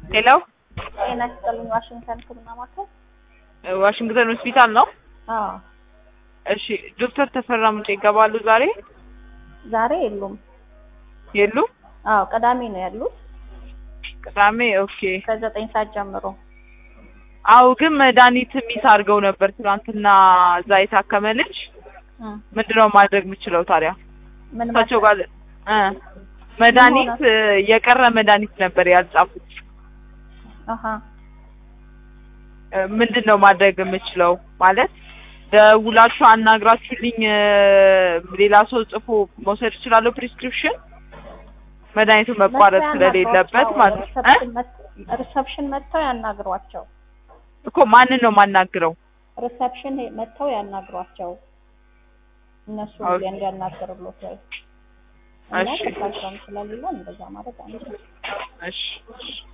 ሄሎ ጤና ይስጥልኝ። ዋሽንግተን ሕክምና ማዕከል። ዋሽንግተን ሆስፒታል ነው። አዎ እሺ ዶክተር ተፈራ ሙጬ ይገባሉ ዛሬ? ዛሬ የሉም። የሉ? አዎ ቅዳሜ ነው ያሉት ቅዳሜ ኦኬ። ከዘጠኝ ሰዓት ጀምሮ። አው ግን መድኃኒት ሚስ አድርገው ነበር ትናንትና እዛ የታከመ ልጅ። እም፣ ምንድነው ማድረግ የምችለው ታዲያ? ምን እሳቸው ማለት ጋር እ መድኃኒት የቀረ መድኃኒት ነበር ያልጻፉት። አሃ እ ምንድን ነው ማድረግ የምችለው ማለት ደውላችሁ አናግራችሁልኝ እ ሌላ ሰው ጽፎ መውሰድ እችላለሁ ፕሪስክሪፕሽን መድኃኒቱ መቋረጥ መጥተው ስለሌለበት ያናግሯቸው። ማለት ነው እ ሪሰፕሽን መጥ- ሪሰፕሽን መጥተው ያናግሯቸው። እኮ ማንን ነው የማናግረው? ሪሰፕሽን መጥተው ያናግሯቸው። እነሱ ኦኬ። እንዲያናግሩሎት ወይ እና እሺ ተሳስረም ስለሌለን እንደዛ ማድረግ አንችልም። እሺ